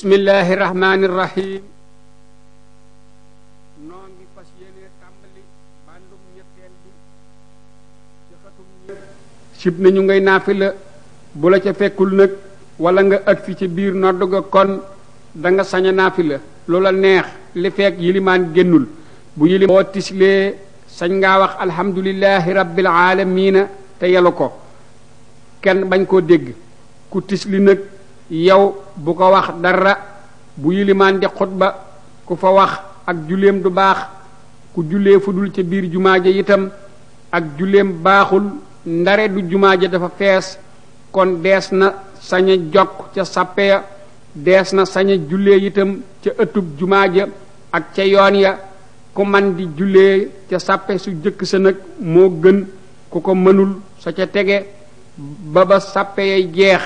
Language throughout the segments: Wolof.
bismillahi rahmaani rahim noo ngi fas yéene tàmbali bandum ñetteel bi ci xatum ñett sib nañu ngay naafila bu la ca fekkul nag wala nga agsi ci biir nodd ga kon da nga sañ a naafila loola neex li fekk yilimaan génnul bu yilim boo tislee sañ ngaa wax alhamdulillahi rabbil aalamiina te yelu ko kenn bañ koo dégg ku tisli nag yow bu ko wax dara bu yilimaan di xutba ku fa wax ak julleem du baax ku jullee fu dul ca biir jumaa ja itam ak julleem baaxul ndare du jumaa ja dafa fees kon dees na sañ a jokk ca sàppe ya dees na sañ a jullee itam ca ëttub jumaa ja ak ca yoon ya ku man di jullee ca sàppe su jëkk sa nag moo gën ku ko mënul sa ca tege ba ba sàppe yay jeex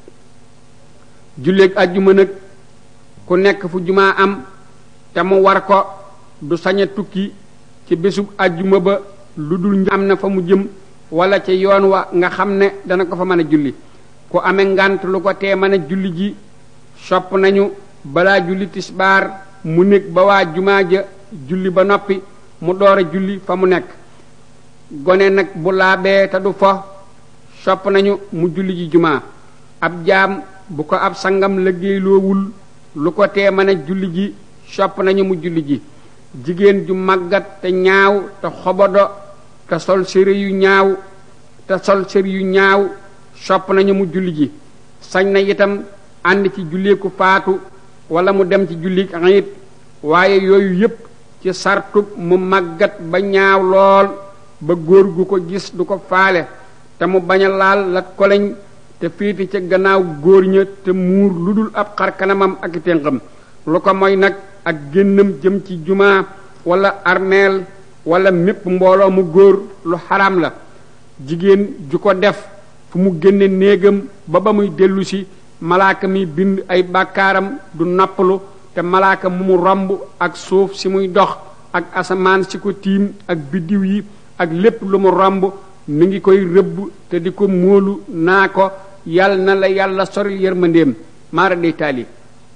julleeg àjjuma nag ku nekk fu jumaa am te mu war ko du sañ a tukki ci bésub àjjuma ba lu dul am na fa mu jëm wala ca yoon wa nga xam ne dana ko fa mën a julli ku amee ngant lu ko tee mën a julli ji sopp nañu balaa julli tisbaar mu nekk ba waa jumaa ja julli ba noppi mu door a julli fa mu nekk gone nag bu laabee te du fo sopp nañu mu julli ji jumaa ab jaam bu ko ab sangam liggéeyloowul lu ko tee mën a julli ji sopp nañu mu julli ji jigéen ju màggat te ñaaw te xobodo te sol sëri yu ñaaw te sol sëri yu ñaaw sopp nañu mu julli ji sañ na itam ànd ci julliku faatu wala mu dem ci jullik ayit waaye yooyu yépp ci sartub mu màggat ba ñaaw lool ba góor gu ko gis du ko faale te mu bañ a laal lat koleñ te féete ca gannaaw góor ña te muur lu dul ab xar kanamam ak ténqam lu ko mooy nag ak génnam jëm ci jumaa wala armeel wala mépp mbooloo mu góor lu xaraam la jigéen ju ko def fu mu génne néegam ba ba muy dellu si malaaka mi bind ay bàkkaaram du nappalu te malaaka mu mu romb ak suuf si muy dox ak asamaan si ko tiim ak biddiw yi ak lépp lu mu romb mi ngi koy rëbb te di ko móolu naa ko yal na la yàlla soril yërmandeem maara day taali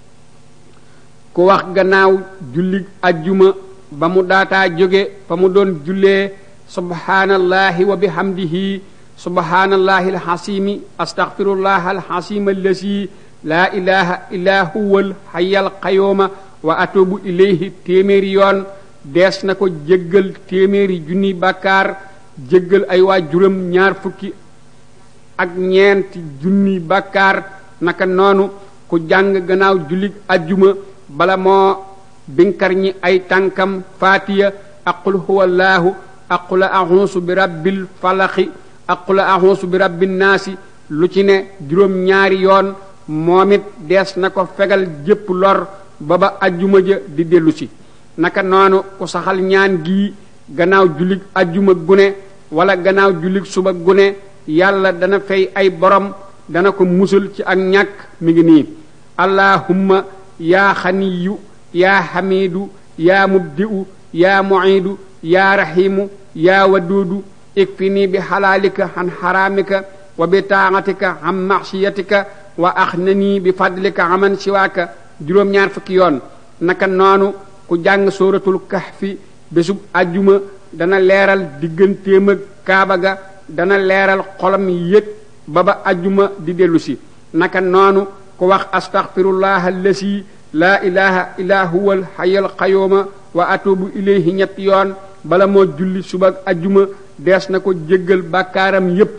ku wax gannaaw julli ajjuma ba mu daataa jóge fa mu doon jullee subhaanallahi wa bihamdihi subhaanallahi alxasimi astaghfirullah alxasima allasi laa ilaha illa huwa alxayyal qayooma wa atubu ilayhi téeméeri yoon dees na ko jéggal téeméeri junni bàkkaar jéggal ay waa juróom ñaar fukki ak ñeenti junni bàkkaar naka noonu ku jàng gannaaw jullit ajjuma bala moo binkar ñi ay tànkam faatiya aqul huwallaahu aqula axuusu bi rabbil falaxi aqula axuusu bi rabbin naasi lu ci ne juróom ñaari yoon moom it dees na ko fegal jépp lor ba ba ajjuma ja di dellu si naka noonu ku saxal ñaan gii gannaaw jullit ajjuma gune wala gannaaw jullit suba gune yàlla dana fay ay borom dana ko musal ci ak ñàkk mi ngi nii allahumma yaa xaniyu yaa xamiidu yaa mubdi'u yaa mu'iidu yaa raxiimu yaa waduudu ikfini bi xalaalika xan xaraamika wa bi taaxatika xam maxsiyatika wa axnani bi fadlika aman siwaaka juróom-ñaar fukki yoon naka noonu ku jàng sóoratul kahfi bésub ajjuma dana leeral diggantéem ak kaaba ga dana leeral xolam yëg ba ba ajjuma di dellu si naka noonu ku wax astaghfirullah allasi laa ilaha illa huwa alhayyul qayyuma wa atubu ilayhi ñetti yoon bala moo julli suba ajjuma dees na ko jéggal bàkkaaram yépp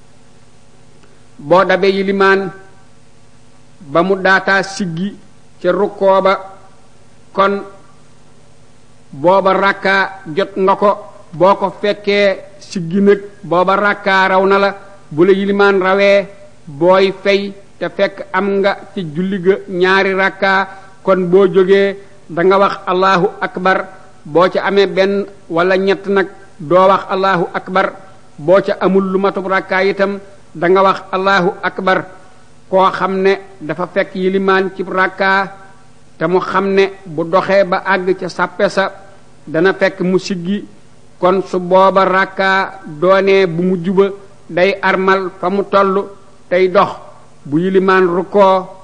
boo dabee yilimaan ba mu daataa siggi ca rukkoo ba kon booba rakkaa jot nga ko boo ko fekkee siggi nag booba rakkaa raw na la bu la yilimaan rawee booy fay te fekk am nga ci julli ga ñaari rakkaa kon boo jógee da nga wax allahu akbar boo ca amee benn wala ñett nag doo wax allahu akbar boo ca amul lu matub rakkaa itam da nga wax allahu akbar koo xam ne dafa fekk yilimaan ci rakkaa te mu xam ne bu doxee ba àgg ca sàppe sa dana fekk mu siggi kon su booba rakkaa doonee bu mu juba day armal fa mu toll tey dox bu yilimaan rukkoo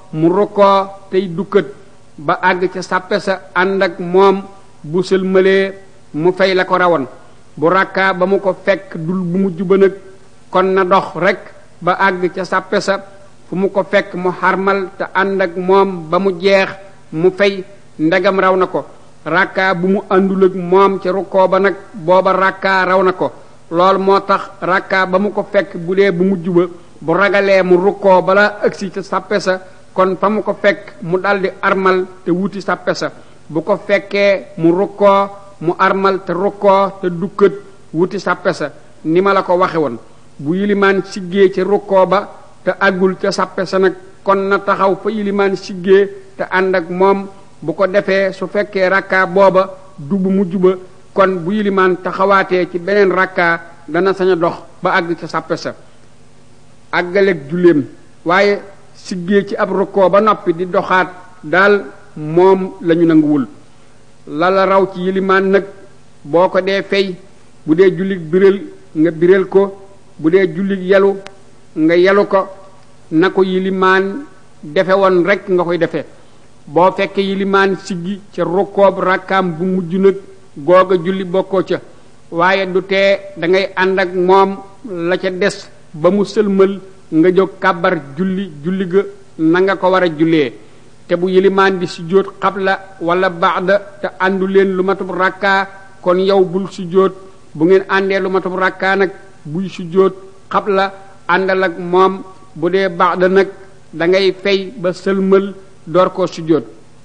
mu rukkoo tey dukkat ba àgg ca sàppe sa ànd ak moom bu sëlmalee mu fay la ko rawoon bu rakkaa ba mu ko fekk dul bu mujj ba nag kon na dox rekk ba àgg ca sàppe sa fu mu ko fekk mu xarmal te ànd ak moom ba mu jeex mu fay ndegam raw na ko rakkaa bu mu àndul ak moom ca rukkoo ba nag booba rakkaa raw na ko loolu moo tax rakkaa ba mu ko fekk bu dee bu mujj ba bu ragalee mu rukkoo bala ëgsi ca sàppe sa kon fa mu ko fekk mu daldi armal te wuti sàppe sa bu ko fekkee mu rukkoo mu armal te rukkoo te dukkat wuti sàppe sa ni ma la ko waxe woon bu yilimaan siggee ca rukkoo ba te àggul ca sàppe sa nag kon na taxaw fa yilimaan siggee te ànd ak moom bu ko defee su fekkee rakkaa booba du bu mujj ba kon bu yilimaan taxawaatee ci beneen rakkaa dana sañ a dox ba àgg ca sàppe sa àggaleeg julleem waaye siggee ci ab rukkoo ba noppi di doxaat daal moom lañu nanguwul lala raw ci yilimaan nag boo ko dee fay bu dee jullit biral nga biral ko bu dee jullit yelu nga yelu ko na ko yilimaan defe woon rekk nga koy defe boo fekkee yilimaan siggi ca rukkoob rakkaam bu mujj nag googa julli bokkoo ca waaye du tee dangay ànd ak moom la ca des ba mu sëlmal nga jóg kàbbar julli julli ga na nga ko war a jullee te bu yilimaan di sujjóot xabla wala baada te àndu leen lu matub rakkaa kon yow bul sujjóot bu ngeen àndee lu matub rakkaa nag buy sujjóot xabla àndal ak moom bu dee baada nag da ngay fay ba sëlmal door koo sujjóot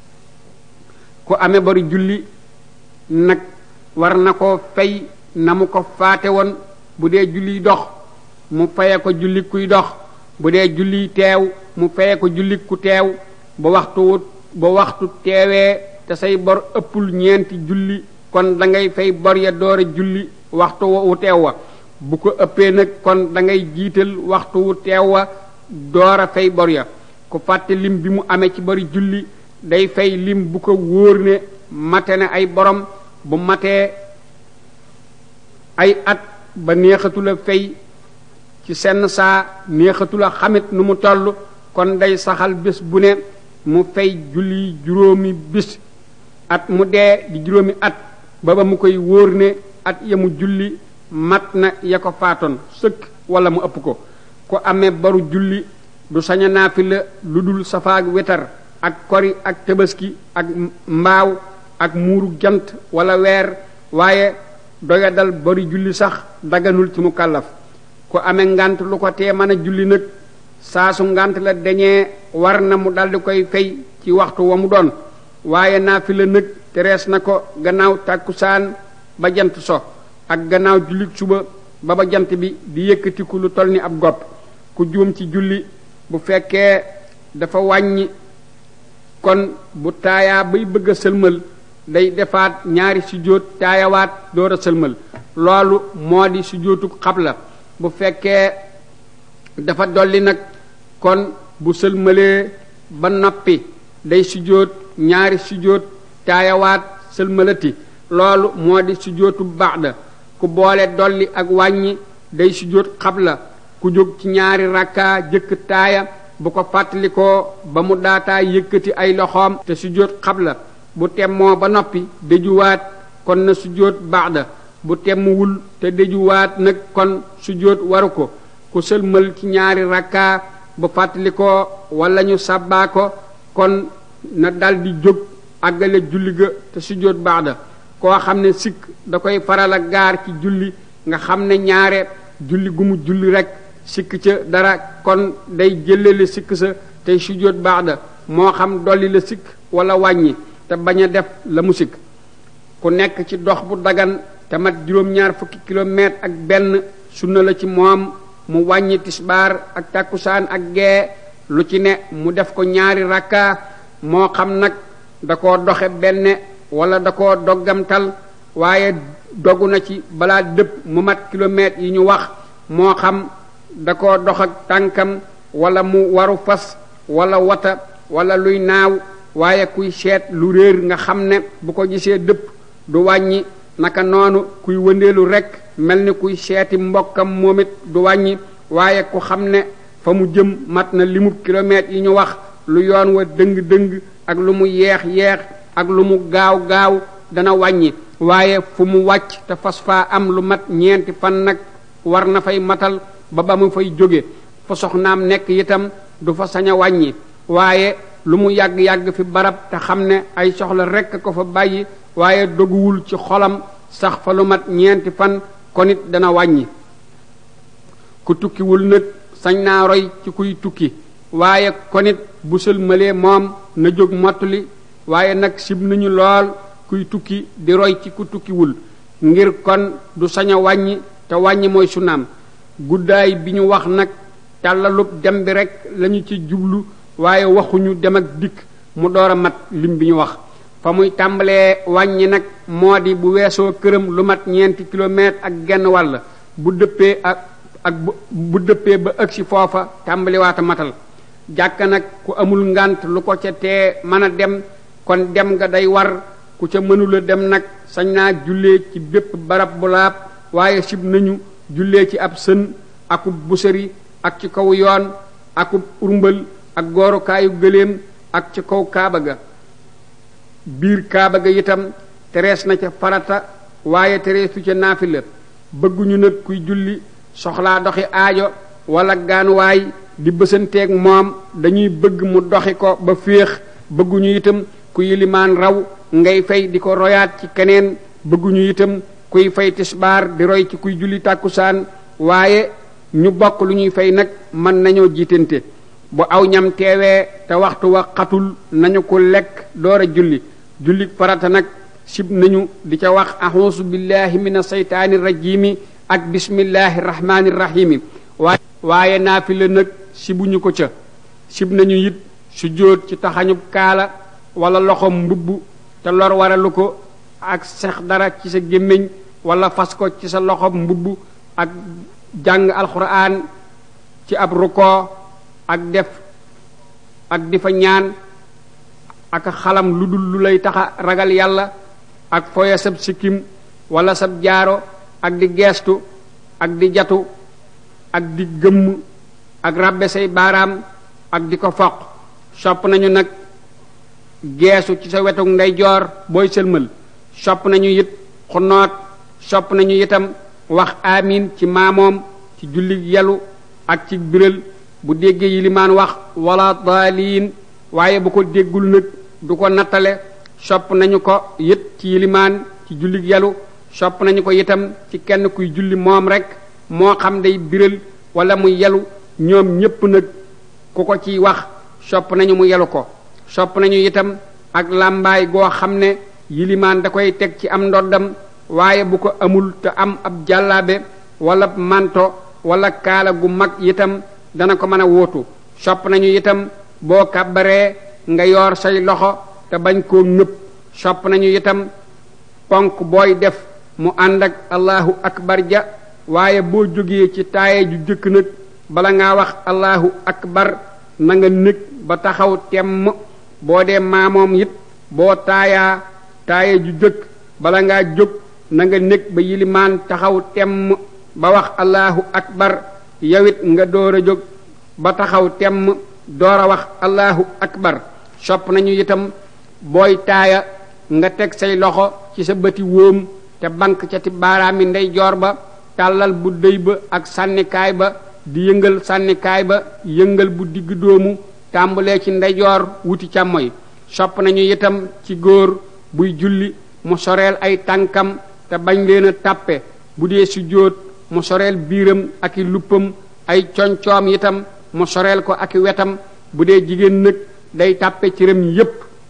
ku amee bari julli nag war na koo fay na mu ko faate woon bu dee julli dox mu faye ko julli kuy dox bu dee julli teew mu faye ko julli ku teew ba waxtu wut ba waxtu teewee te say bor ëppul ñeenti julli kon da ngay fay bor ya door a julli waxtu wu teew wa bu ko ëppee nag kon da ngay jiital waxtu wu teew wa door a fay bor ya ku fàtte lim bi mu amee ci bari julli day fay lim bu ko wóor ne mate ne ay borom bu matee ay at ba neexatula fay ci senn saa neexatula xamit nu mu toll kon day saxal bés bu ne mu fay julli juróomi bis at mu dee di juróomi at ba ba mu koy wóor ne at ya mu julli mat na ya ko faatoon sëkk wala mu ëpp ko ku amee baru julli du saña naafila lu dul safaak wetar ak kori ak tabaski ak mbaaw ak muuru jant wala weer waaye doya dal bari julli sax daganul ci mu kàllaf ku amee ngant lu ko tee mën a julli nag saa su ngant la dañee war na mu daldi koy fay ci waxtu wa mu doon waaye naafila nag terees na ko gannaaw tàkkusaan ba jant so ak gannaaw julli suba ba ba jant bi di yëkkatiku lu toll ni ab gopp ku juum ci julli bu fekkee dafa wàññi kon bu taayaa bay bëgg a sëlmal day defaat ñaari sujjóot taayawaat door a sëlmal loolu moo di sujjóotu xabla bu fekkee dafa dolli nag kon bu sëlmalee ba noppi day sujjóot ñaari sujjóot taayawaat sëlmalati loolu moo di sujjóotu baxda ku boole dolli ak wàññi day sujjóot xabla ku jóg ci ñaari rakkaa jëkk taaya bu ko fàttalikoo ba mu daataa yëkkati ay loxoom te sujjóot xabla bu temmoo ba noppi déjuwaat kon na sujjóot baxda bu temmuwul te déjuwaat nag kon sujjóot waru ko ku sëlmal ci ñaari rakkaa bu fàttalikoo wala ñu sàbbaa ko kon na daldi jóg àggale julli ga te sujjóot baxda koo xam ne sikk da koy faral a gaar ci julli nga xam ne ñaare julli gu mu julli rekk sikk ca dara kon day jëlale sikk sa tey sujjóot baxda moo xam dolli la sikk wala wàññi te bañ a def la mu sikk ku nekk ci dox bu dagan te mat juróom-ñaar fukki kilomètre ak benn sunna la ci moom mu wàññi tisbaar ak takkusaan ak gee lu ci ne mu def ko ñaari rakka moo xam nag da koo doxe benn wala da koo doggamtal waaye dogu na ci balaa dëpp mu mat kilomètres yi ñu wax moo xam da koo dox ak tànkam wala mu waru fas wala wata wala luy naaw waaye kuy seet lu réer nga xam ne bu ko gisee dëpp du wàññi naka noonu kuy wëndeelu rekk mel ni kuy seeti mbokkam moom it du wàññi waaye ku xam ne fa mu jëm mat na limub kilomètres yi ñu wax lu yoon wa dëng-dëng ak lu mu yeex-yeex ak lu mu gaaw-gaaw dana wàññi waaye fu mu wàcc te fas faa am lu mat ñeenti fan nag war na fay matal ba ba mu fay jóge fa soxnaam nekk itam du fa sañ a wàññi waaye lu mu yàgg-yàgg fi barab te xam ne ay soxla rekk ko fa bàyyi waaye doguwul ci xolam sax fa lu mat ñeenti fan kon it dana wàññi ku tukkiwul nag sañ naa roy ci kuy tukki waaye kon it bu sëlmalee moom na jóg mottali waaye nag sib nañu lool kuy tukki di roy ci ku tukkiwul ngir kon du sañ a wàññi te wàññi mooy sunaam guddaay bi ñu wax nag tàllalub dem bi rek lañu ci jublu waaye waxuñu dem ak dikk mu door a mat lim bi ñu wax fa muy tàmbalee wàññi nag moo di bu weesoo këram lu mat ñeenti kilomètre ak genn wàll bu dëppee ak ak bu dëppee ba ëgsi foofa tàmbaliwaata matal jàkka nag ku amul ngant lu ko ca tee mën a dem kon dem nga day war ku ca mënula dem nag sañ naa jullee ci bépp barab bu laab waaye sib nañu jullee ci ab sën akub busari ak ci kaw yoon akub urmbal ak goorukaayu gëléem ak ci kaw kaaba ga biir kaaba ga itam terees na ca farata waaye tereesu ca naafila bëgguñu nag kuy julli soxlaa doxi aajo wala gaanuwaay di bësanteeg moom dañuy bëgg mu doxi ko ba féex bëgguñu itam ku yilimaan raw ngay fay di ko royaat ci keneen bëgguñu itam kuy fay tisbaar di roy ci kuy julli tàkkusaan waaye ñu bokk lu ñuy fay nag mën nañoo jiitante bu aw ñam teewee te waxtu wa xatul nañu ko lekk door a julli julli farata nag sib nañu di ca wax axuusu billahi min aseytaani rajimi ak bismillahi rahmaani rahimi waaye waaye naafila nag sibuñu ko ca sib nañu it su jóot ci taxañub kaala wala loxom mbubb te lor waralu ko ak sex dara ci sa gémmiñ wala fas ko ci sa loxom mbubb ak jàng alxuraan ci ab rukkoo ak def ak di fa ñaan ak xalam lu dul lu lay taxa ragal yàlla ak foye sab sikkim wala sab jaaro ak di geestu ak di jatu ak di gëmm ak ràbbe say baaraam ak di ko foq sopp nañu nag geesu ci sa wetuk ndeyjoor booy sëlmal sopp nañu it xunoot sopp nañu itam wax amin ci maamoom ci julli yalu ak ci biral bu déggee yilimaan wax wala daaliin waaye bu ko déggul nag du ko nattale sopp nañu ko it ci yilimaan ci julli yalu sopp nañu ko itam ci kenn kuy julli moom rek moo xam day biral wala mu yalu ñoom ñépp nag ku ko ciy wax sopp nañu mu yalu ko sopp nañu itam ak làmbaay goo xam ne yilimaan da koy teg ci am ndoddam waaye bu ko amul te am ab jàllaabe wala manto wala kaala gu mag itam dana ko mën a wóotu sopp nañu itam boo kàbbaree nga yor say loxo te bañ koo nëpp sopp nañu itam ponk booy def mu ànd ak allahu akbar ja waaye boo jógee ci taaye ju jëkk nag bala ngaa wax allahu akbar na nga nekk ba taxaw temm boo dee maamoom it boo taayaa taaye ju jëkk bala ngaa jóg na nga nekk ba yilimaan taxaw temm ba wax allahu akbar yawit nga door a jóg ba taxaw temm door a wax allahu akbar sopp nañu itam booy taaya nga teg say loxo ci sa bëti wóom te bank ca ti baaraami ndeyjoor ba tàllal bu dëy ba ak sànnikaay ba di yëngal sànnikaay ba yëngal bu digg doomu tàmbalee ci ndeyjoor wuti càmmoy sopp nañu itam ci góor buy julli mu soreel ay tànkam te bañ leen a tàppe bu dee su jóot mu soreel biiram ak i luppam ay concoom itam mu soreel ko ak i wetam bu dee jigéen nag day tàppe cëram yépp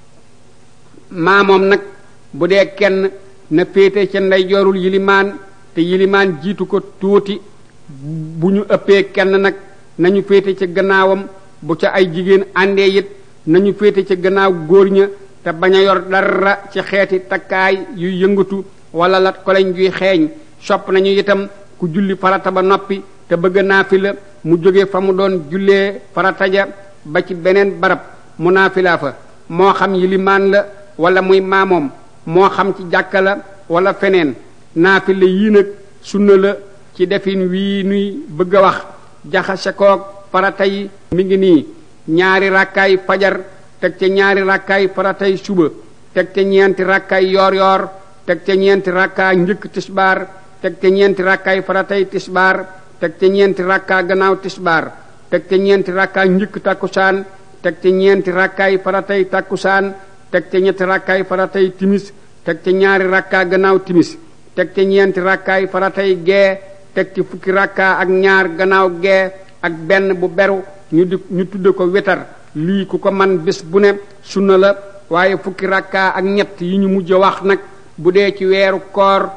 maamoom nag bu dee kenn na féete ca ndeyjoorul yilimaan te yilimaan jiitu ko tuuti bu ñu ëppee kenn nag nañu féete ca gannaawam bu ca ay jigéen àndee it nañu féete ca gannaaw góor ña te bañ a yor dara ci xeeti takkaay yuy yëngatu wala lat koleñ juy xeeñ sopp nañu itam ku julli farata ba noppi te bëgg naafila mu jóge fa mu doon jullee farata ja ba ci beneen barab mu naafilaa fa moo xam yilimaan la wala muy maamoom moo xam ci jàkka la wala feneen naafila yii nag sunna la ci defin wii nuy bëgg a wax jaxase koog farata yi mi ngi nii ñaari rakkaay fajar teg ca ñaari rakkaay faratay suba teg ca ñeenti rakkaay yoor yoor teg ca ñeenti rakkaa njëkk tisbaar teg ca ñeenti rakkaay faratay tisbaar teg ca ñeenti rakkaa gannaaw tisbaar teg ca ñeenti rakkaa njëkk takkusaan teg ca ñeenti rakkaay faratay takkusaan teg ca ñetti rakkaay faratay timis teg ca ñaari rakkaa gannaaw timis teg ca ñeenti rakkaay faratay gee teg ci fukki rakkaa ak ñaar gannaaw gee ak benn bu beru ñu di ñu tudde ko wetar lii ku ko man bés bu ne sunna la waaye fukki rakkaa ak ñett yi ñu mujj wax nag bu dee ci weeru koor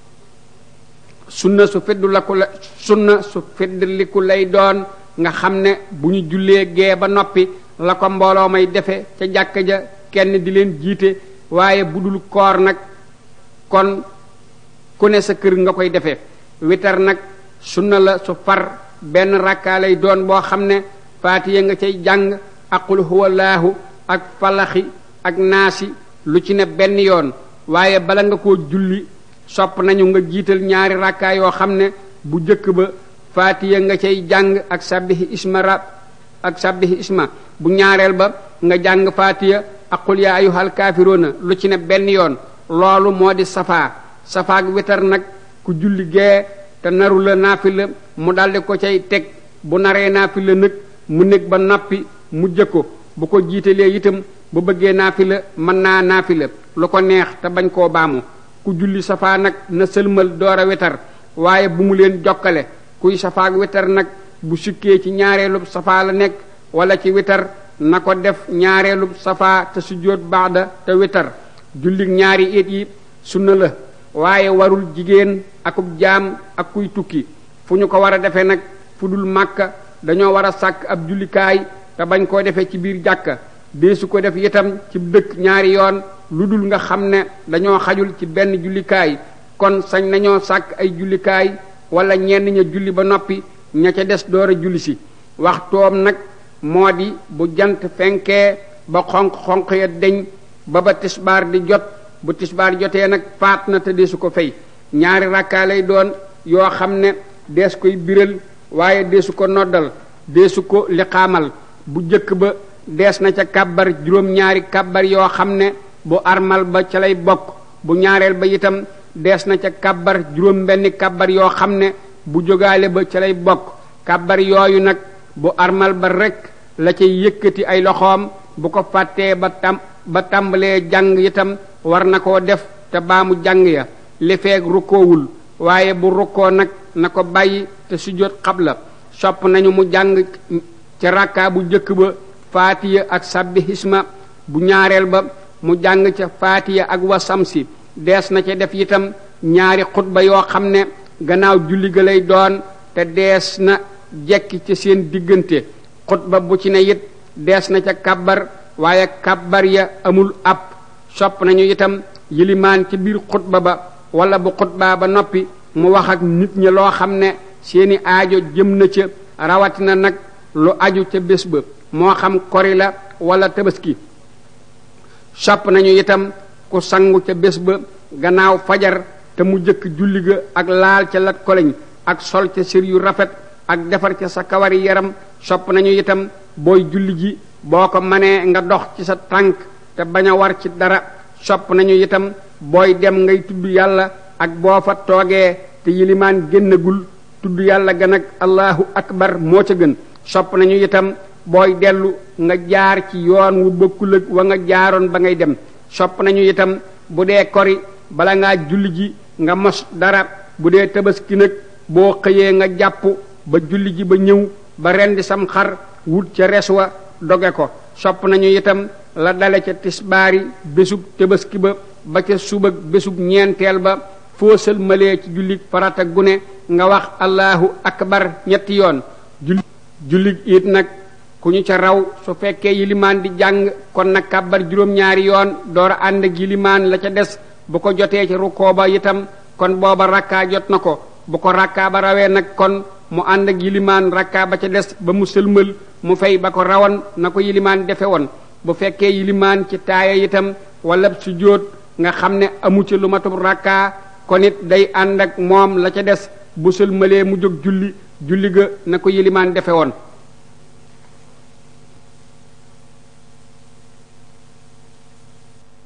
sunna su feddu la ku la sunna su feddliku lay doon nga xam ne bu ñu jullee gee ba noppi la ko mbooloo may defe ca jàkka ja kenn di leen jiite waaye bu dul koor nag kon ku ne sa kër nga koy defee witar nag sunna la su far benn rakkaa lay doon boo xam ne faatiya nga cay jàng ak qul huwallaahu ak falaxi ak naasi lu ci ne benn yoon waaye bala nga koo julli sopp nañu nga jiital ñaari rakkaa yoo xam ne bu jëkk ba faatiya nga cay jàng ak sabbihi isma rab ak sabbihi isma bu ñaareel ba nga jàng faatiya ak qul yaa ayyuhal kaafiruuna lu ci ne benn yoon loolu moo di safaa safaak witar nag ku julli gee te naru la naafila mu daldi ko cay teg bu naree naafila nag mu nekk ba noppi mu jëkko bu ko jiitalee itam bu bëggee naafila mën naa naafila lu ko neex te bañ koo baamu ku julli safaa nag na sëlmal door a wetar waaye bu mu leen jokkale kuy safaak wetar nag bu sukkee ci ñaareelub safaa la nekk wala ci wetar na ko def ñaareelub safaa te sujjóot baada te wetar jullig ñaari it yi sunna la waaye warul jigéen akub jaam ak kuy tukki fu ñu ko war a defee nag fu dul màkka dañoo war a sàkk ab jullikaay te bañ koo defee ci biir jàkka deesu ko def itam ci dëkk ñaari yoon lu dul nga xam ne dañoo xajul ci benn jullikaay kon sañ nañoo sàkk ay jullikaay wala ñenn ña julli ba noppi ña ca des door a julli si waxtoom nag moo di bu jant fenkee ba xonq-xonq ya deñ ba ba tisbaar di jot bu tisbaar jotee nag faat na te deesu ko fay ñaari rakkaa lay doon yoo xam ne dees koy biral waaye deesu ko noddal deesu ko liqaamal bu jëkk ba dees na ca kàbbar juróom-ñaari kàbbar yoo xam ne bu armal ba ca lay bokk bu ñaareel ba itam dees na ca kàbbar juróom benni kàbbar yoo xam ne bu jógaale ba ca lay bokk kàbbar yooyu nag bu armal ba rekk la cay yëkkati ay loxoom bu ko fàttee ba tam ba tàmbalee jàng itam war na koo def te baamu jàng ya li feeg rukkoowul waaye bu rukkoo nag na ko bàyyi te sujjóot xabla sopp nañu mu jàng ca rakkaa bu jëkk ba faatiya ak sabbi hisma bu ñaareel ba mu jàng ca faatiya ak wasamsi dees na ca def itam ñaari xutba yoo xam ne gannaaw julli ga lay doon te dees na jekki ca seen diggante xutba bu ci ne it dees na ca kàbbar waaye kàbbar ya amul ab sopp nañu itam yilimaan ci biir xutba ba wala bu xutbaa ba noppi mu wax ak nit ñi loo xam ne seeni aajo jëm na ca rawatina nag lu aju ca bés ba moo xam kori la wala tabaski sopp nañu itam ku sangu ca bés ba gannaaw fajar te mu jëkk julli ga ak laal ca lat koleñ ak sol ca sër yu rafet ak defar ca sa kawari yaram sopp nañu itam booy julli ji boo ko manee nga dox ci sa tànk te bañ a war ci dara sopp nañu itam booy dem ngay tudd yàlla ak boo fa toogee te yilimaan génnagul tudd yàlla gan ak allahu akbar moo ca gën sopp nañu itam booy dellu nga jaar ci yoon wu bokkul ak wa nga jaaroon ba ngay dem sopp nañu itam bu dee kori bala ngaa julli ji nga mos dara bu dee tabaski nag boo xëyee nga jàpp ba julli ji ba ñëw ba rendi sam xar wut ca res wa doge ko sopp nañu itam la dale ca tisbaari bésub tabaski ba ba ca subag bésub ñeenteel ba foo sëlmalee ci julli farata gune nga wax allahu akbar ñetti yoon julli julli it nag ku ñu ca raw su fekkee yilimaan di jàng kon nag kàbbar juróom-ñaari yoon door a ànd ak yilimaan la ca des bu ko jotee ci rukkoo ba itam kon booba rakkaa jot na ko bu ko rakkaa ba rawee nag kon mu ànd ak yilimaan rakkaa ba ca des ba mu sëlmal mu fay ba ko rawan na ko yilimaan defe woon bu fekkee yilimaan ci taaya itam wala sujjóot nga xam ne amu ci lu matub rakkaa kon it day ànd ak moom la ca des bu sëlmalee mu jóg julli julli ga na ko yilimaan defe woon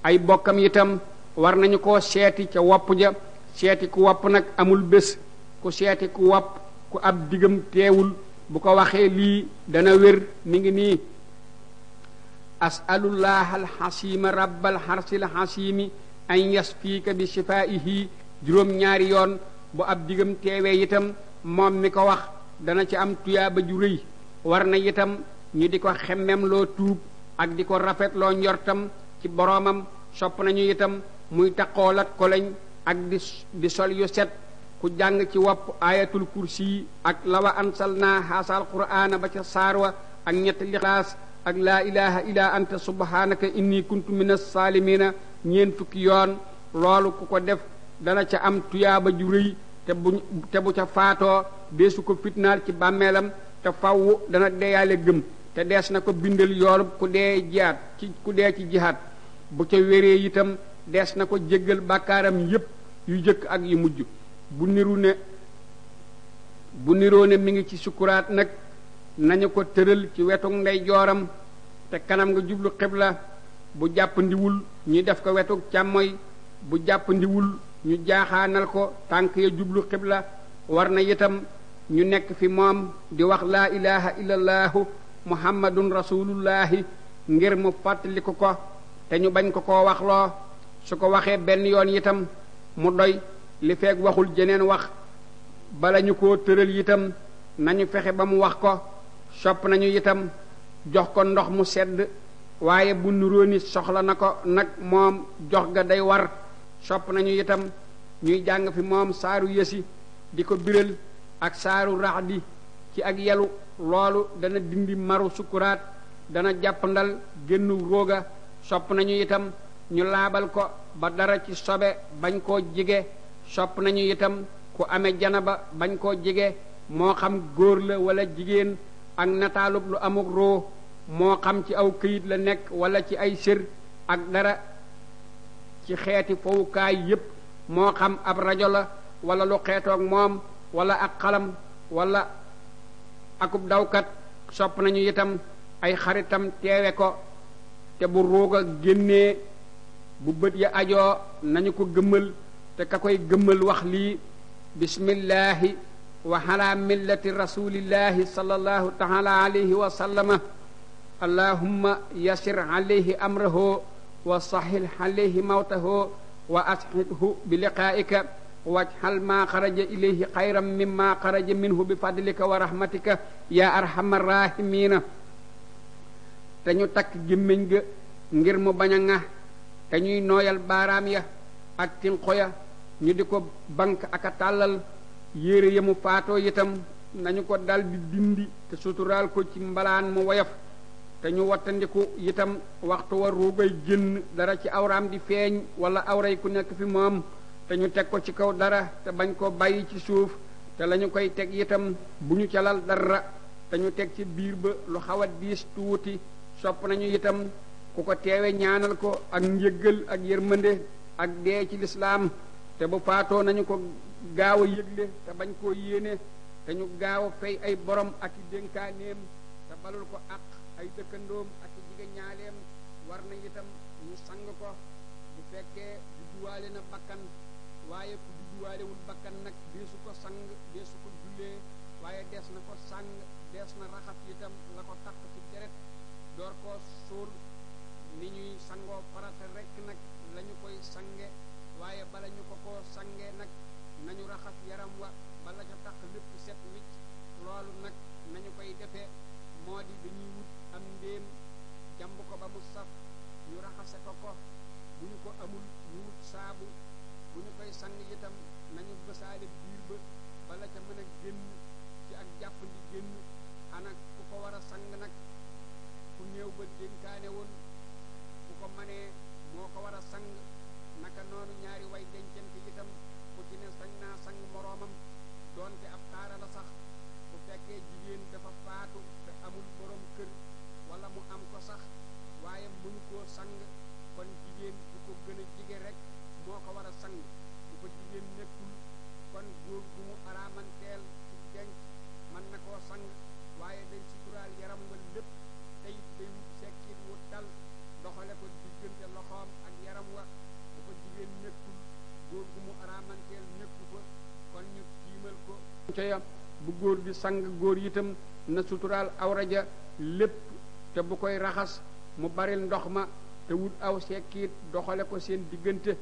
ay bokkam itam war nañu koo seeti ca wopp ja seeti ku wopp nag amul bés ku seeti ku wopp ku ab digam teewul bu ko waxee lii dana wér mi ngi nii asalullah alxasima rabbal xarsil xasimi an yasfiika bi shifaihi juróom-ñaari yoon bu ab digam teewee itam moom mi ko wax dana ci am tuyaaba ju rëy war na itam ñu di ko xemmem loo tuub ak di ko rafetloo njortam ci boroomam sopp nañu itam muy taqool ak koleñ ak di di sol yu set ku jàng ci wopp ayatul kursi ak lawa ansalna haasal qur'aana ba ca saarwa ak ñetti lixlaas ak laa ilaha illa anta subhanaka inni kuntu min as-salimina ñeen fukki yoon loolu ku ko def dana ca am tuyaaba ju rëy te bu te bu ca faatoo deesu ko fitnaal ci bàmmeelam te faww dana deeyaale gëm te dees na ko bindal yoolub ku dee jihaat ci ku dee ci jihaat bu ca wéree itam dees na ko jéggal bàkkaaram yépp yu jëkk ak yu mujj bu niru ne bu niroo ne mi ngi ci sukuraat nag nañu ko tëral ci wetu ndey jooram te kanam nga jublu xibla bu jàpp ndiwul ñu def ko wetu càmmoy bu jàpp ndiwul ñu jaaxaanal ko tànk ya jublu xibla war na itam ñu nekk fi moom di wax laa ilaha illallahu muhammadun rasulullahi ngir mu fàttaliku ko te ñu bañ ko koo waxloo su ko waxee benn yoon itam mu doy li feeg waxul jeneen wax bala ñu koo tëral itam nañu fexe ba mu wax ko sopp nañu itam jox ko ndox mu sedd waaye bu nuroo ni soxla na ko nag moom jox ga day war sopp nañu itam ñuy jàng fi moom saaru yësi di ko biral ak saaru raxdi ci ak yelu loolu dana dindi maru sukuraat dana jàppandal génnu róoga sopp nañu itam ñu laabal ko ba dara ci sobe bañ koo jige sopp nañu itam ku amee janaba bañ koo jige moo xam góor la wala jigéen ak nataalub lu amuk roo moo xam ci aw këyit la nekk wala ci ay sër ak dara ci xeeti fowukaay yépp moo xam ab rajo la wala lu xeetoog moom wala ak xalam wala akub dawkat sopp nañu itam ay xaritam teewe ko te bu ruuga génnee bu bët ya ajoo nañu ko gëmmal te ka koy gëmmal wax lii bismillahi wa ala millati rasulillahi sallallahu taala alayhi wa sallama allahumma yasir alayhi amrahu wa sahil alayhi mawtahu wa ashidhu bi liqaa'ika wajhal ma xaraja ilayhi xayran mimma xaraja minhu bi fadlika wa rahmatika ya arhamar rahimina te ñu takk gémmiñ ga ngir mu bañ a ŋa te ñuy nooyal baaraam ya ak tinqo ya ñu di ko bank ak a tàllal yére ya mu faatoo itam nañu ko dal di dindi te suturaal ko ci mbalaan mu woyof te ñu wattandiku itam waxtu wa ruugay génn dara ci awraam di feeñ wala awray ku nekk fi moom te ñu teg ko ci kaw dara te bañ ko bàyyi ci suuf te lañu koy teg itam bu ñu calal dara te ñu teg ci biir ba lu xaw a diis tuuti sopp nañu itam ku ko teewe ñaanal ko ak njëggal ak yërmande ak dee ci lislaam te bu faatoo nañu ko gaaw a yëgle te bañ koo yéene te ñu gaaw a fay ay borom ak i dénkaaneem te balul ko ak ay dëkkandoom ak i jige ñaaleem war na itam ñu sang ko bu fekkee judduwaale na bakkan waaye ku judduwaalewul bakkan nag deesu ko sang deesu ko jullee waaye dees na ko sang dees na raxas itam la ko takk ci deret door koo suul ni ñuy sangoo farata rekk nag lañu koy sange waaye bala ñu ko koo sange nag nañu raxas yaram wa bala ca tax lépp set wicc loolu nag nañu koy defee moo di dañuy wut am ndéem jàmb ko ba mu saf ñu raxase ko ko bu ñu ko amul ñu wut saabu bu ñu koy sang itam nañu bësaale biir ba bala ca mën a génn ci ak jàppandi génn ana ku ko war a sang nag ku néew ba dénkaane woon ku ko manee moo ko war a sang naka noonu ñaari way dencante itam ku ci ne sañ naa sang moroomam doonte ab taara la sax bu fekkee jigéen dafa faatu te amul borom kër wala mu am ko sax waaye mënu koo sang kon jigéen du ko gën a jige rek moo ko war a sang bu ko jigéen nekkul kon góor gu mu araamanteel ci denc mën na koo sang waaye day suturaal yaram wa lépp tey day wut sekkit wu dal doxale ko diggante loxoom ak yaram ca bu góor di sang góor itam na suturaal awra ja lépp te bu koy raxas mu baril ndox ma te wut aw sekkiit doxale ko seen diggante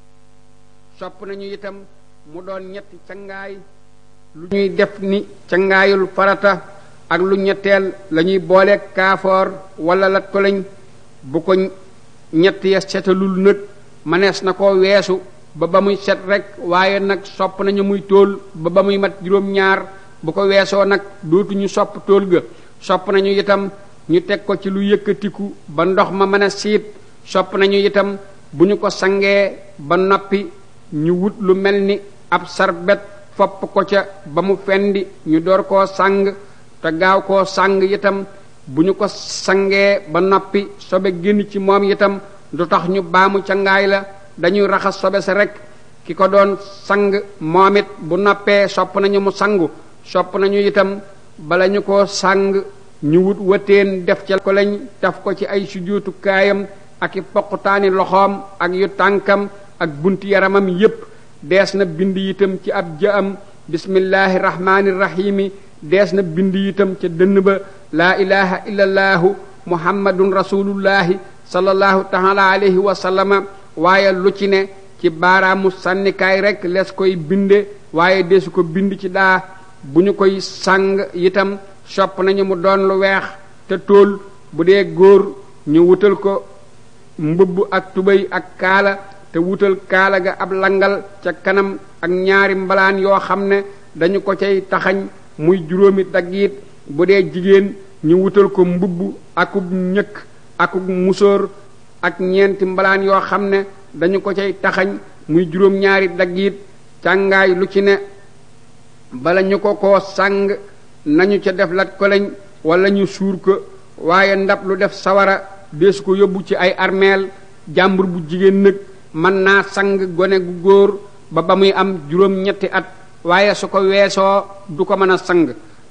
sopp nañu itam mu doon ñetti cangaay lu ñuy def ni cangaayul farata ak lu ñetteel la ñuy boole kaafoor wala lat ko lañ bu ko ñett ya setalul nag manees na ko weesu ba ba muy set rek waaye nag sopp nañu muy tóol ba ba muy mat juróom-ñaar bu ko weesoo nag dootuñu sopp tóol ga sopp nañu itam ñu teg ko ci lu yëkkatiku ba ndox ma mën a siit sopp nañu itam bu ñu ko sangee ba noppi ñu wut lu mel ni ab sarbet fopp ko ca ba mu fendi ñu door koo sang te gaaw koo sang itam bu ñu ko sangee ba noppi sobe génn ci moom itam du tax ñu baamu ca ngaay la dañuy raxas sobe sa rek ki ko doon sang moom it bu noppee sopp nañu mu sangu sopp nañu itam bala ñu ko sang ñu wut wëteen def ca ko lañ def ko ci ay sujjóotu kaayam ak i poqutaani loxoom ak yu tànkam ak bunti yaramam yépp dees na bind itam ci ab jëam bismillahi rahmaani rahimi dees na bind itam ca dënn ba laa ilaha illallahu muhammadun rasulullahi sallallahu taala alayhi wa sallama waaye lu ci ne ci baaraamu sànnikaay rek les koy binde waaye desu ko bind ci daa bu ñu koy sàng itam sopp nañu mu doon lu weex te tóol bu dee góor ñu wutal ko mbubb ak tubéy ak kaala te wutal kaala ga ab langal ca kanam ak ñaari mbalaan yoo xam ne dañu ko cay taxañ muy juróomi daggiit bu dee jigéen ñu wutal ko mbubb akub ñëkk akub musóor ak ñeenti mbalaan yoo xam ne dañu ko cay taxañ muy juróom-ñaari daggiit càngaay lu ci ne bala ñu ko ko sàng nañu ca def lat ko lañ wala ñu suur ko waaye ndab lu def sawara deesu ko yóbbu ci ay armeel jàmbur bu jigéen nag mën naa sang gone gu góor ba ba muy am juróom-ñetti at waaye su ko weesoo du ko mën a sang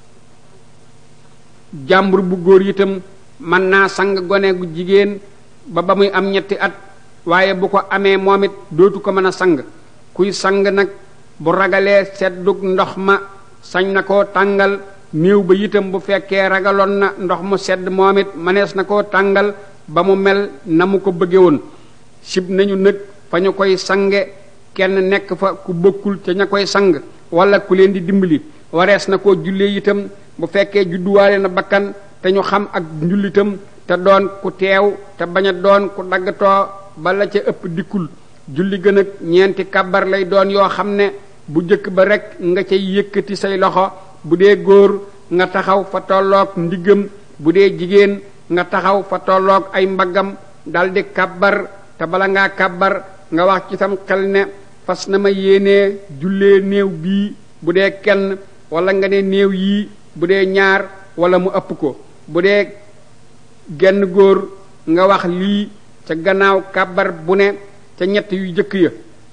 jàmbur bu góor itam mën naa sang gone gu jigéen ba ba muy am ñetti at waaye bu ko amee moom it dootu ko mën a sang kuy sang nag bu ragalee seddug ndox ma sañ na koo tàngal néew ba itam bu fekkee ragaloon na ndox mu sedd moom it mënees na koo tàngal ba mu mel na mu ko bëgge woon sib nañu nag fa ñu koy sange kenn nekk fa ku bokkul ca ña koy sang wala ku leen di dimbali warees na koo jullee itam bu fekkee judduwaale na bakkan te ñu xam ak njullitam te doon ku teew te bañ a doon ku daggatoo bala ca ëpp dikkul julli gën ak ñeenti kabar lay doon yoo xam ne bu jëkk ba rek nga cay yëkkati say loxo bu dee góor nga taxaw fa tolloog ndiggam bu dee jigéen nga taxaw fa tolloog ay mbaggam daldi kabar te bala ngaa kabar nga wax ci sam xel ne fas na ma yéenee jullee néew bii bu dee kenn wala nga ne néew yii bu dee ñaar wala mu ëpp ko bu dee genn góor nga wax lii ca gannaaw kabar bu ne ca ñett yu jëkk ya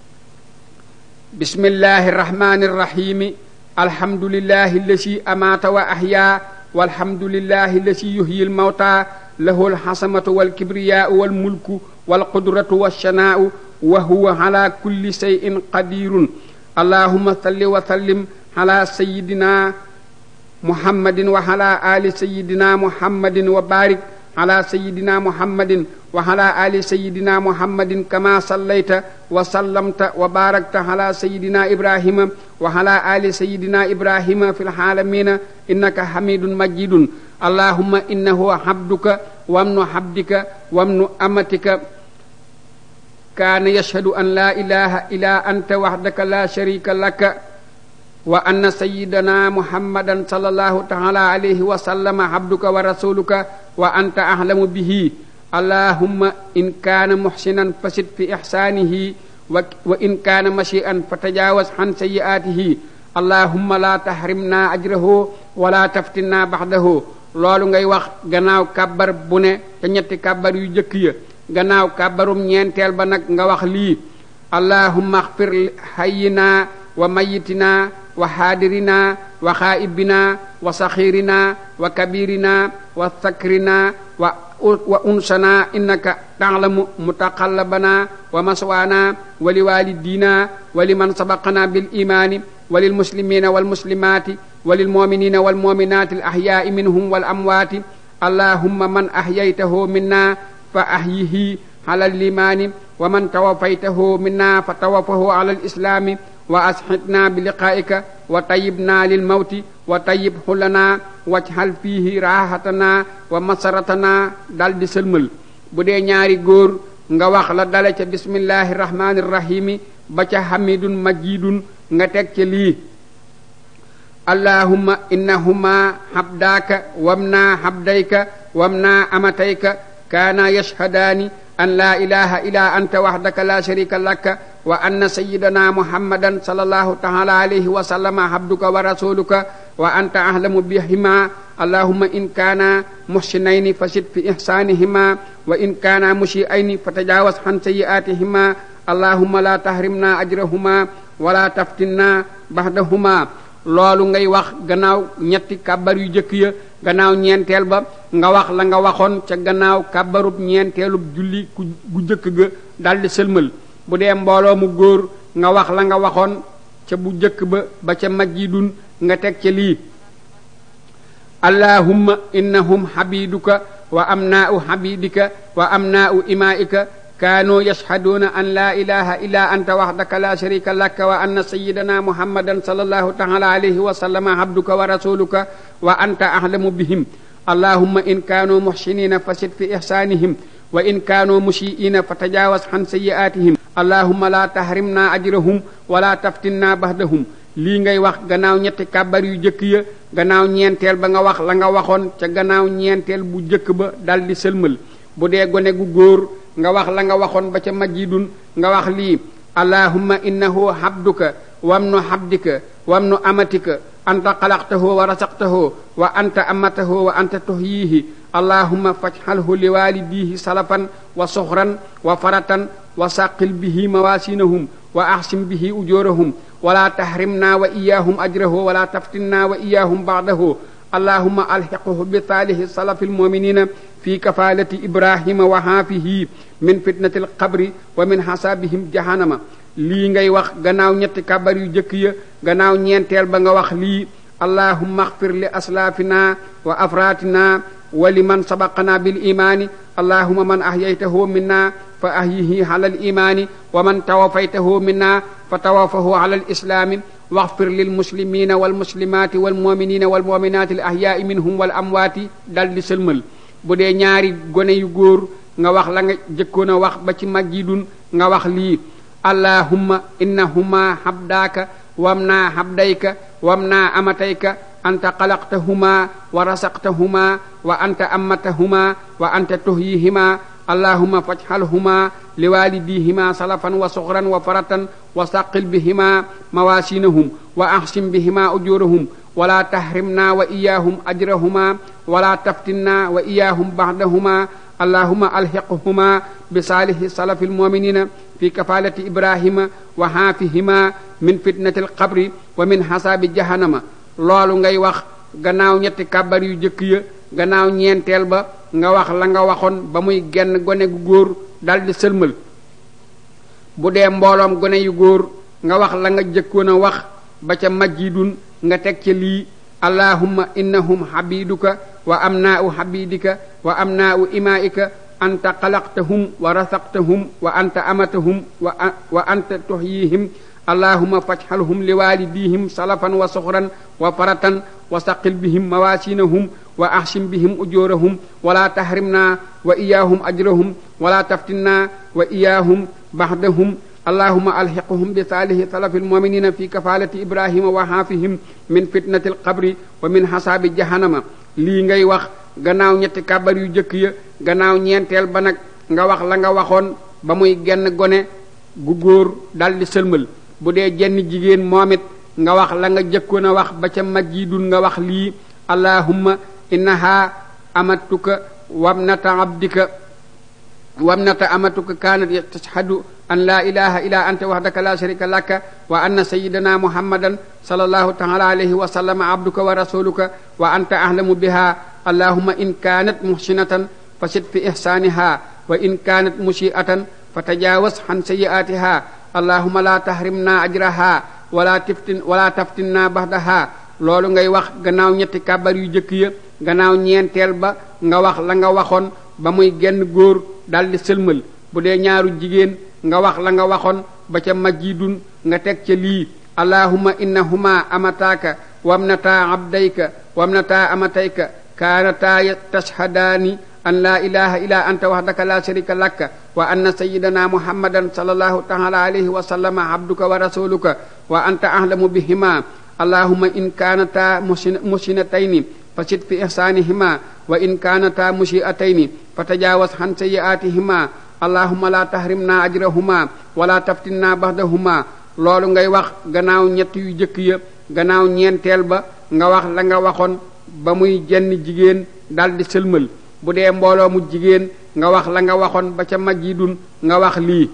bismillahi rahmani rahimi alhamdulillahi lasi amaata wa ahya walhamdulillahi lasi yuhyi lmawta lahu alxasamatu walkibriyaau walmulku walqudratu walshanaau wa huwa ala kulli shay'in qadirun allahuma salli wa sallim ala sayidina muhammadin wa ala ali sayidina muhammadin wa barik ala sayidina muhammadin wa ala ali sayidina muhammadin kama sallayta wa sallamta wa barakta ala sayidina ibrahima wa ala ali sayidina ibrahima fi laalamina innaka hamidun majidun allahumma innahu habduka wamnu habdika wamnu amatika kaana yashhadu an la ilaha illa anta wahdaka la sharika laka wa anna sayyidana muhammadan sallallahu ta'ala alayhi wa sallama abduka wa rasuluka wa anta ahlamu bihi allahumma in kaana muhsinan fasid fi ihsanihi wa wa in kaana mashi'an fatajawaz an sayyi'atihi allahumma la tahrimna ajrahu wa la taftinna ba'dahu loolu ngay wax gannaaw kàbbar bu ne ca ñetti kàbbar yu jëkk ya gannaaw kàbbarum ñeenteel ba nag nga wax lii allahumma axfir hayyina wa mayitina wa xaadirina wa xaa'ibina wa saxiirina wa kabirina wa sakrina wa wa unsana innaka ta'lamu mutaqallabana wa maswana wa liwalidina wa liman sabaqana bil imani wa lil muslimina wal muslimati wa lil mu'minina wal mu'minati al ahya'i minhum wal amwati allahumma man ahyaytahu minna fa ahyihi ala al imani wa man tawaffaytahu minna fa tawaffahu ala al islami wa ashidna bi liqaa'ika wa tayyibna lil mawti wa tayyibhu lana wajhal fiihi raahatana wa masaratana dal di sëlmal bu dee ñaari góor nga wax la dale ca bismillahi rahmani rahimi ba ca hamidun majidun nga teg ca lii allahumma innahuma habdaaka wamna habdayka wamna amatayka kaana yashhadaani an laa ilaha illa anta wahdaka la sharika laka wa anna sayyidana muhammadan sallallahu ta'ala alayhi wa sallama abduka wa rasuluka wa anta ahlamu bihima allahumma in kana muhsinayni fasid fi ihsanihima wa in kana mushi'ayni fatajawaz an sayyi'atihima allahumma la tahrimna ajrahuma wa la taftinna ba'dahuma loolu ngay wax gannaaw ñetti kàbbar yu jëkk ya gannaaw ñeenteel ba nga wax la nga waxoon ca gannaaw kàbbarub ñeenteelub julli ku gu jëkk ga daldi sëlmal bu dee mbooloo mu góor nga wax la nga waxoon ca bu jëkk ba ba ca majjidun nga teg ca lii allahumma innahum habiduka wa amnaa'u habidika wa amnaa'u imaa'ika kaanuu yashhaduuna an laa ilaha illa anta wahdaka la sharika laka wa anna sayyidana muhammadan sallallahu ta'ala alayhi wa sallama abduka wa rasuluka wa anta ahlamu bihim allahumma in kaanuu muhsinina fasid fi ihsanihim wa in kaanuu mushi'ina fatajawaz an sayyi'atihim allahumma la tahrimna ajrahum wa la taftinna bahdahum lii ngay wax gannaaw ñetti kàbbar yu jëkk ya gannaaw ñeenteel ba nga wax la nga waxoon ca gannaaw ñeenteel bu jëkk ba daldi sëlmal bu dee gone gu góor nga wax la nga waxoon ba ca majjidun nga wax lii allahumma innahu habduka wamnu habdika wamnu amatika anta xalaqtahu wa rasaqtahu wa anta amatahu wa anta tuhyihi allahumma faj'alhu liwalidihi salafan wa suxran wa faratan wa saqil bihi mawasinahum wa ahsim bihi ujurahum wala tahrimna wa iyahum ajrahu wala taftinna wa iyahum ba'dahu allahumma alhiqhu bi saalihi salafil mu'minina fi kafalati ibrahima wa haafihi min fitnati alqabri wa min hasabihim jahannama lii ngay wax gannaaw ñetti kabar yu jëkk ya gannaaw ñeenteel ba nga wax lii allahumma axfir li aslaafina wa afratina wa liman sabaqana bil imaani allahumma man ahyaytahu minna fa ahyihi ala al imaani wa man tawafaytahu minna fa tawafahu ala al islaami waxfir lil muslimina wal muslimaati wal muminina wal muminaati al ahyaai minhum wal amwaati dal di sëlmal bu dee ñaari gone yu góor nga wax la nga jëkkoon a wax ba ci majjidun nga wax lii allahumma innahuma habdaaka wamna habdayka wamna amatayka anta xalaqtahuma wa rasaqtahuma wa anta ammatahuma wa anta tuhyihima allahumma faj'alhuma liwalidihima salafan wa suxran wa faratan wa saqil bihima mawasinahum wa ahsim bihima ujurahum wala tahrimna wa iyahum ajrahuma wala taftinna wa iyahum ba'dahuma allahumma alhiqhuma bi saalihi salafil mu'minina fi kafalati ibrahima wa haafihima min fitnati alqabri wa min hasaabi jahannama loolu ngay wax gannaaw ñetti kàbbar yu jëkk ya gannaaw ñeenteel ba nga wax la nga waxoon ba muy genn gone gu góor daldi sëlmal bu dee mbooloom gone yu góor nga wax la nga jëkkoon a wax ba ca majjidun nga teg ca lii allahumma innahum habiduka wa amnaa'u habidika wa amnaa'u imaa'ika anta xalaqtahum wa rasaqtahum wa anta amatahum wa wa anta tuhyihim allahumma faj'alhum liwalidihim salafan wa suxran wa faratan wa saqil bihim mawasinahum wa ahsim bihim ujurahum wala tahrimna wa iyahum ajrahum wala taftinna wa iyahum ba'dahum allahumma alhiqhum bi saalihi salafil mu'minina fi kafalati ibrahima wa haafihim min fitnati alqabri wa min hasaabi jahannama lii ngay wax gannaaw ñetti kàbbar yu jëkk ya gannaaw ñeenteel ba nag nga wax la nga waxoon ba muy genn gone gu góor daldi sëlmal bu dee jenn jigéen moom it nga wax la nga jëkkoon a wax ba ca majjidun nga wax lii allahumma innaha amatuka wabnata abdika wabnata amatuka kanat tashhadu an la ilaha illa anta wahdaka la sharika laka wa anna sayyidana muhammadan sallallahu ta'ala alayhi wa sallam abduka wa rasuluka wa anta ahlamu biha allahumma in kanat muhsinatan fasit fi ihsaaniha wa in kaanat musiatan fa tajaawaz xan sayiaatiha allahuma la tahrimna ajraha wala tiftin wala taftinna baxdaha loolu ngay wax gannaaw ñetti kàbbar yu jëkk ya gannaaw ñeenteel ba nga wax la nga waxoon ba muy genn góor daldi sëlmal bu dee ñaaru jigéen nga wax la nga waxoon ba ca majidun nga teg ca lii allahuma innahuma amataaka wamnataa abdayka wamnataa amatayka kaanataa tashhadaani an laa ilaha illa anta wahdaka la sharika laka wa anna sayidana muhammadan sallallahu taala alayhi wa sallama abduka wa rasuluka wa anta ahlamu bihima allahuma in kaanataa musinatayni fasit fi ihsaanihima wa in kaanataa musiatayni fa tajaawaz han sayiaatihima allahuma la tahrimna ajrahuma wala taftinna baxdahuma loolu ngay wax gannaaw ñett yu jëkk ya gannaaw ñeenteel ba nga wax la nga waxoon ba muy jenn jigéen daldi sëlmal bu dee mbooloo mu jigéen nga wax la nga waxoon ba ca majidun nga wax lii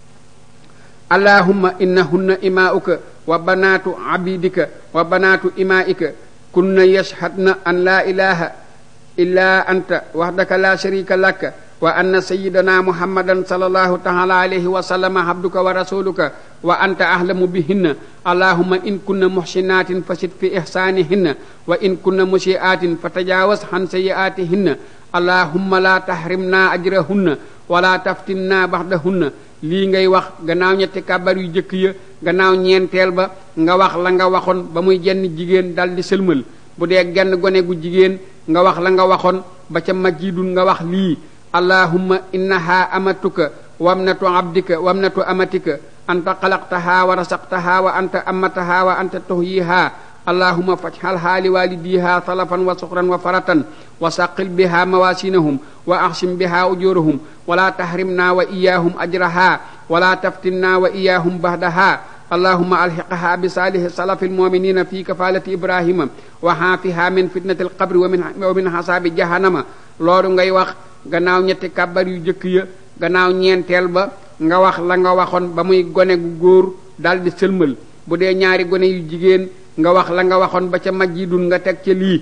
allahumma innahunna imaa'uka wa banaatu abidika wa banaatu imaa'ika kunna yashhadna an laa ilaha illa anta wahdaka la sharika laka wa anna sayyidana muhammadan sallallahu taala alayhi wa sallama abduka wa rasuluka wa anta ahlamu bihinna allahumma in kunna muhsinatin fasid fi ihsanihinna wa in kunna musiatin fatajawaz han sayiatihinna allahumma la tahrimna ajrahunna wala taftinna baxdahunna lii ngay wax gannaaw ñetti kàbbar yu jëkk ya gannaaw ñeenteel ba nga wax la nga waxoon ba muy jenn jigéen daldi sëlmal bu dee genn gone gu jigéen nga wax la nga waxoon ba ca majidun nga wax lii allahumma innaha amatuka wamnatu abdika wamnatu amatika anta xalaqtaha wa rasaqtaha wa anta amataha wa anta tuhyiha allahumma fajhalha liwalidiha salafan wa suxran wa faratan wa saqil biha mawasinahum wa ahsim biha ujurahum wala tahrimna wa iyahum ajraha wala taftinna wa iyahum bahdaha allahumma alhiqha bi salihi salafi almuminina fi kafalati ibrahima wa haafiha min fitnati alqabri wa min wa min hasabi jahannama loolu ngay wax gannaaw ñetti kàbbar yu jëkk ya gannaaw ñeenteel ba nga wax la nga waxoon ba muy gone gu góor daldi sëlmal bu dee ñaari gone yu jigéen nga wax la nga waxoon ba ca majidun nga teg ca lii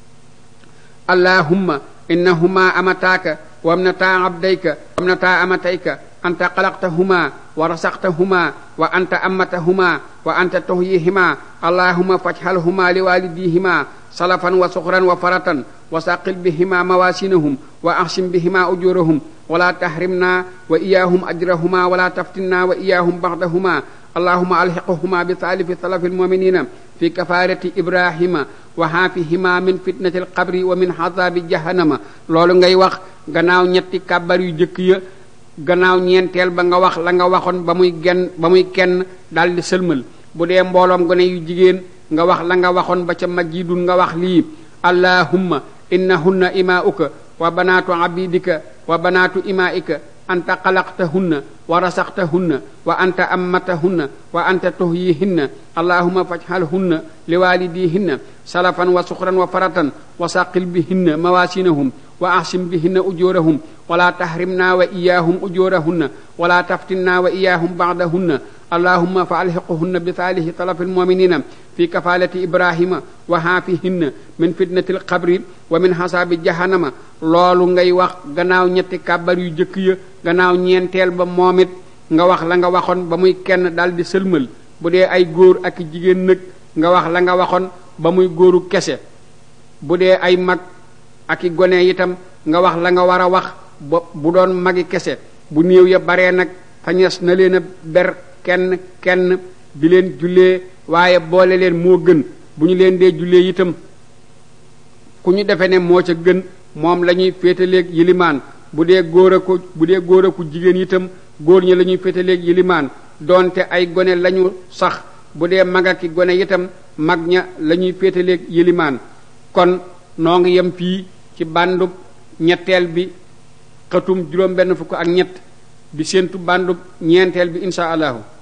allahumma innahuma amataaka wamnataa abdayka wamnataa amatayka anta xalaqtahuma wa rasaqtahuma wa anta amatahuma wa anta tuhyihima allahumma fajhalhuma liwalidihima salafan wa suxran wa faratan wa saqil bihima mawasinahum wa ahsim bihima ujurahum wala tahrimna wa iyahum ajrahuma wala taftinna wa iyahum baxdahuma allahuma alxiqhuma bi saalifi salafi almuminina fi kafarati ibrahima wa haafihima min fitnati alqabri wa min hazabi jahannama loolu ngay wax gannaaw ñetti kàbbar yu jëkk ya gannaaw ñeenteel ba nga wax la nga waxoon ba muy genn ba muy kenn daldi sëlmal bu dee mbooloom gone yu jigéen nga wax la nga waxoon ba ca majidun nga wax lii allahumma innahunna imaa'uka wa banaatu abidika wa banaatu imaa'ika anta xalaqtahunna wa rasaqtahunna wa anta ammatahunna wa anta tuhyihinna allahumma fajhalhunna liwalidihinna salafan wa suxran wa faratan wa saqil bihinna mawasinahum wa ahsim bihinna ujurahum wala tahrimna wa iyahum ujurahunna wala taftinna wa iyahum ba'dahunna allahumma fa alhiquhunna bi saalihi talafi almuminina fi kafalati ibrahima wa haafihinna min fitnati alqabri wa min hasaabi jahannama loolu ngay wax gannaaw ñetti kàbbar yu jëkk ya gannaaw ñeenteel ba moom it nga wax la nga waxoon ba muy kenn daldi sëlmal bu dee ay góor ak jigéen nag nga wax la nga waxoon ba muy góoru kese bu dee ay mag ak i gone itam nga wax la nga war a wax ba bu doon magi kese bu néew ya baree nag fañes na leen a ber kenn kenn di leen jullee waaye boole leen moo gën bu ñu leen dee jullee itam ku ñu defe ne moo ca gën moom la ñuy féetaleeg yilimaan bu dee góor a ko bu dee góor a ku jigéen itam góor ñi la ñuy féetaleeg yilimaan doonte ay gone lañu sax bu dee mag ak gone itam mag ña la ñuy féetaleeg yilimaan kon noo ngi yem fii ci bàndub ñetteel bi xëtum juróom benn fukk ak ñett di séentu bàndub ñeenteel bi insha allahu